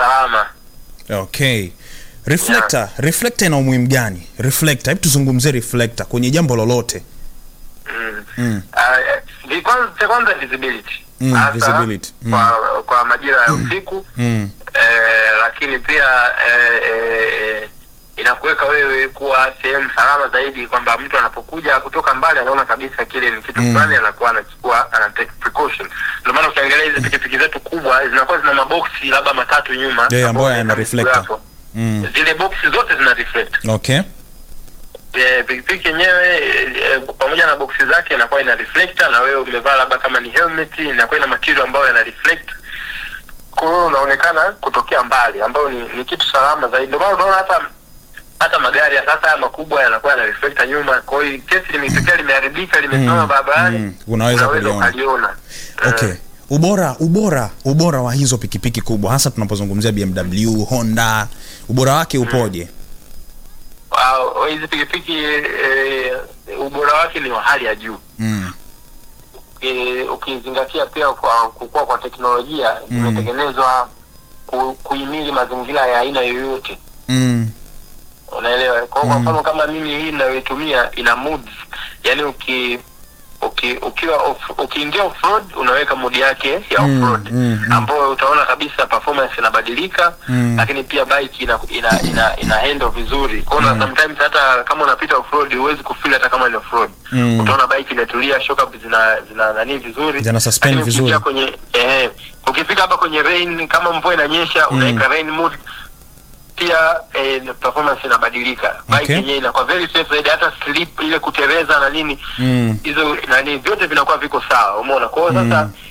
salama. Okay. Reflector, reflector ina umuhimu gani? Reflector, hebu tuzungumzie reflector kwenye jambo lolote. Mm. Mm. Ah, eh, vi- kwanza- cha kwanza visibility. Mm, Hasa visibility. Mm. Kwa, kwa majira ya usiku Mm. eh, lakini pia eh, eh, inakuweka wewe kuwa sehemu salama zaidi, kwamba mtu anapokuja kutoka mbali anaona kabisa kile ni kitu Mm. fulani, anakuwa anachukua ana take precaution. Ndio maana ukiangalia hizi pikipiki zetu kubwa zinakuwa zina maboksi labda matatu nyuma Yeah, ambayo ambayo yana yana reflector. hapo. Mm. Zile boksi zote zina reflect. Okay. Eh, pikipiki yenyewe eh, pamoja na boksi zake inakuwa ina reflector, na wewe umevaa labda kama ni helmet inakuwa ina material ambayo yana reflect, kwa hiyo unaonekana kutokea mbali, ambayo ni, ni kitu salama zaidi. Ndio maana unaona hata hata magari ya sasa haya makubwa yanakuwa yana reflector nyuma, kwa hiyo kesi limetokea limeharibika limesimama Mm, barabarani, mm, unaweza kuliona. ukaliona. Okay. Eh, Ubora ubora ubora wa hizo pikipiki kubwa hasa tunapozungumzia BMW, Honda, ubora wake upoje? wow, hizi pikipiki eh, ubora wake ni wa hali ya juu. Mm. e, ukizingatia pia kwa kukua kwa teknolojia Mm. zimetengenezwa ku, kuhimili mazingira ya aina yoyote Mm. unaelewa kwa kwa Mm. mfano kama mimi hii inayoitumia ina moods yani uki uki ukiwa off, ukiingia off road unaweka mood yake ya Mm, off road mm, mm. ambayo utaona kabisa performance inabadilika Mm. lakini pia bike ina ina ina, ina handle vizuri kwa hiyo Mm. sometimes hata kama unapita off road huwezi kufeel hata kama ni off road Mm. utaona bike imetulia shock up zina zina nani vizuri Zina suspend Lakini vizuri. ukiingia kwenye eh ukifika hapa kwenye rain kama mvua inanyesha Mm. unaweka rain mode pia eh, performance inabadilika bike Okay. yenyewe inakuwa very safe zaidi hata slip ile kuteleza na nini Mm. hizo nani vyote vinakuwa viko sawa umeona kwa hiyo sasa Mm.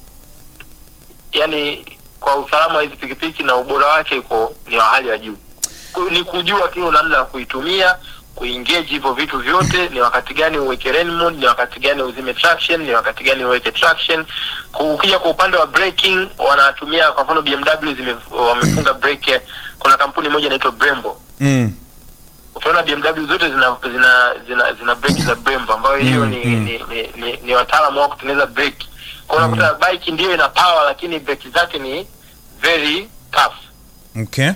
yani kwa usalama wa hizi pikipiki na ubora wake uko ni wa hali ya juu Ku- ni kujua tu namna ya kuitumia kuengage hivyo vitu vyote ni wakati gani uweke rain mode ni wakati gani uzime traction ni wakati gani uweke traction Ku- ukija kwa upande wa braking wanatumia kwa mfano BMW zime, wamefunga brake kuna kampuni moja inaitwa Brembo Mm. utaona BMW zote zina zina zina, zina breki za Brembo ambayo hiyo Mm, ni, mm. ni, ni, ni, ni wataalamu wa kutengeneza breki. Kwa hiyo unakuta bike ndio ina power lakini breki zake ni very tough. Okay.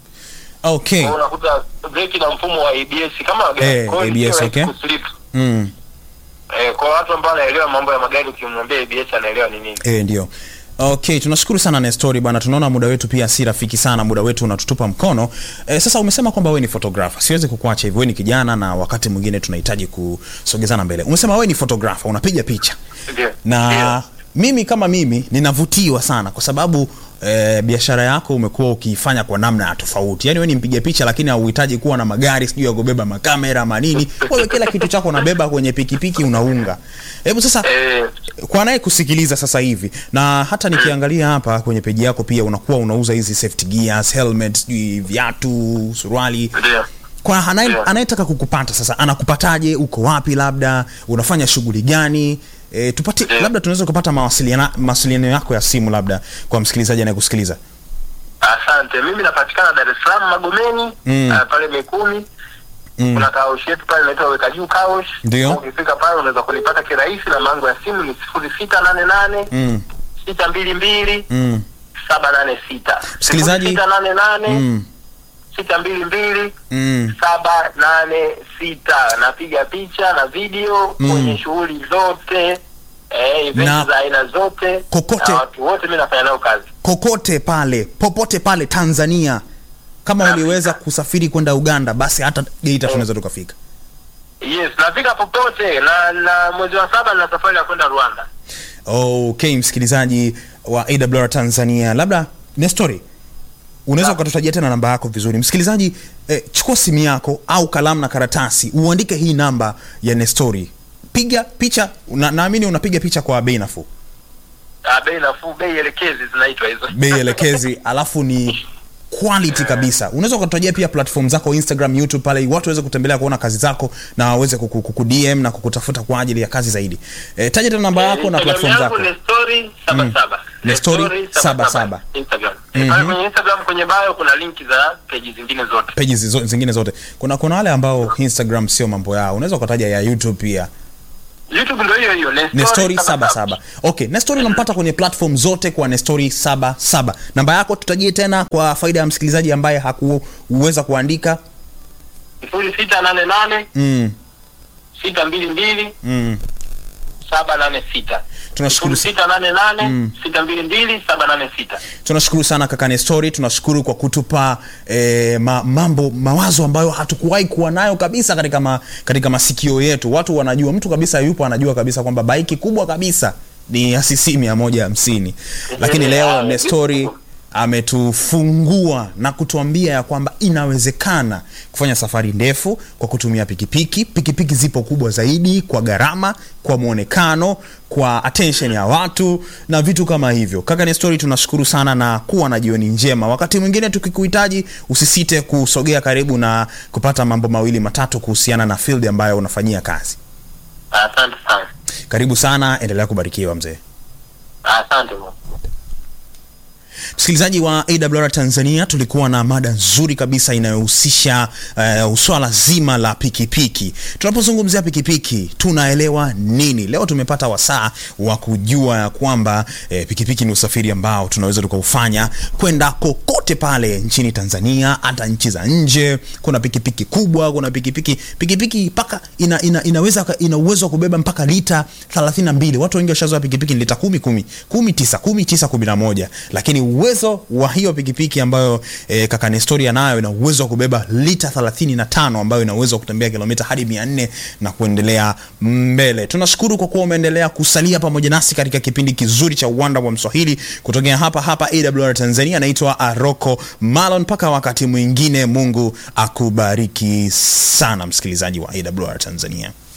Okay. Kwa hiyo unakuta breki na mfumo wa ABS kama wa gari. Eh, Kwa hiyo ni ABS, rahisi okay. kuslip. Mm. Eh, kwa watu ambao wanaelewa mambo ya magari ukimwambia ABS anaelewa ni nini. Eh, ndio. Okay, tunashukuru sana Nestori bwana. Tunaona muda wetu pia si rafiki sana, muda wetu unatutupa mkono. Eh, sasa umesema kwamba wewe ni photographer. Siwezi kukuacha hivyo. Wewe ni kijana na wakati mwingine tunahitaji kusogezana mbele. Umesema wewe ni photographer, unapiga picha. Ndio. na Ndio. mimi kama mimi ninavutiwa sana kwa sababu eh, biashara yako umekuwa ukiifanya kwa namna ya tofauti yaani wewe ni mpiga picha lakini hauhitaji kuwa na magari sijui ya kubeba makamera manini wewe kila kitu chako unabeba kwenye pikipiki unaunga hebu sasa Eh, kwa naye kusikiliza sasa hivi na hata nikiangalia hapa kwenye peji yako pia unakuwa unauza hizi safety gears helmet sijui viatu suruali ndio. kwa anaye- Yeah. anayetaka kukupata sasa anakupataje uko wapi labda unafanya shughuli gani e, tupate Yeah. labda tunaweza kupata mawasiliana mawasiliano yako ya simu labda kwa msikilizaji anayekusikiliza Asante. Mimi napatikana Dar es Salaam Magomeni, Mm. ah, pale Mikumi. mm. kuna kaosh yetu pale inaitwa weka juu kaosh Ndio. ukifika pale unaweza kunipata kirahisi na mango ya simu ni sifuri sita nane nane Mm. sita mbili mbili Mm. saba nane sita Msikilizaji- sita nane nane Mm. sita mbili mbili Mm. saba nane sita napiga picha na video Mm. kwenye shughuli zote eh, event Na- za aina zote Kokote. na watu wote mi nafanya nao kazi kokote pale popote pale tanzania kama Afrika. uliweza kusafiri kwenda uganda basi hata geita tunaweza tukafika yes nafika popote na na mwezi wa saba na safari ya kwenda rwanda okay msikilizaji wa awr tanzania labda nestori unaweza ukatutajia tena namba yako vizuri msikilizaji eh, chukua simu yako au kalamu na karatasi uandike hii namba ya nestori piga picha na, naamini unapiga picha kwa bei nafuu Ah, bei nafuu bei elekezi zinaitwa hizo bei elekezi alafu ni quality kabisa unaweza ukatutajia pia platform zako instagram youtube pale watu waweze kutembelea kuona kazi zako na waweze kuku- kukudm na kukutafuta kwa ajili ya kazi zaidi e, taja tena namba yako na Instagram platform yangu zako ni story saba saba. Ni story Story saba saba. Instagram. Mhm. Pale kwenye Instagram kwenye bio kuna linki za peji zingine zote. peji zizo- zingine zote kuna kuna wale ambao instagram sio mambo yao unaweza ukataja ya youtube pia youtube ndo hiyo hiyo nestori saba saba okay nestori unampata kwenye platform zote kwa nestori saba saba namba yako tutajie tena kwa faida ya msikilizaji ambaye hakuweza kuandika sifuri sita nane nane mm, sita mbili mbili mm. saba nane sita Tunashukuru sifuri sita nane nane sita mbili mbili saba nane sita tunashukuru sana kaka nestori tunashukuru kwa kutupa eh, ma, mambo mawazo ambayo hatukuwahi kuwa nayo kabisa katika, ma, katika masikio yetu watu wanajua mtu kabisa yupo anajua kabisa kwamba baiki kubwa kabisa ni acc mia moja hamsini lakini leo nestori ametufungua na kutuambia ya kwamba inawezekana kufanya safari ndefu kwa kutumia pikipiki pikipiki zipo kubwa zaidi kwa gharama kwa mwonekano kwa attention ya watu na vitu kama hivyo kaka nestori tunashukuru sana na kuwa na jioni njema wakati mwingine tukikuhitaji usisite kusogea karibu na kupata mambo mawili matatu kuhusiana na field ambayo unafanyia kazi asante sana karibu sana endelea kubarikiwa mzee asante bwana. msikilizaji wa awr tanzania tulikuwa na mada nzuri kabisa inayohusisha uh, swala zima la pikipiki tunapozungumzia pikipiki tunaelewa nini leo tumepata wasaa wa kujua ya kwamba eh, pikipiki ni usafiri ambao tunaweza tukaufanya kwenda kokote pale nchini tanzania hata nchi za nje kuna pikipiki kubwa kuna pikipiki pikipiki mpaka ina, ina, inaweza ina uwezo wa kubeba mpaka lita 32 watu wengi washazoa pikipiki ni lita 10 10 10 9 10 9 11 lakini uwezo wa hiyo pikipiki ambayo e, kaka Nestori anayo ina uwezo wa kubeba lita 35 ambayo ina uwezo wa kutembea kilomita hadi 400 na kuendelea mbele. Tunashukuru kwa kuwa umeendelea kusalia pamoja nasi katika kipindi kizuri cha uwanda wa Mswahili kutokea hapa hapa AWR Tanzania. Naitwa Aroko Malon. Mpaka wakati mwingine, Mungu akubariki sana msikilizaji wa AWR Tanzania.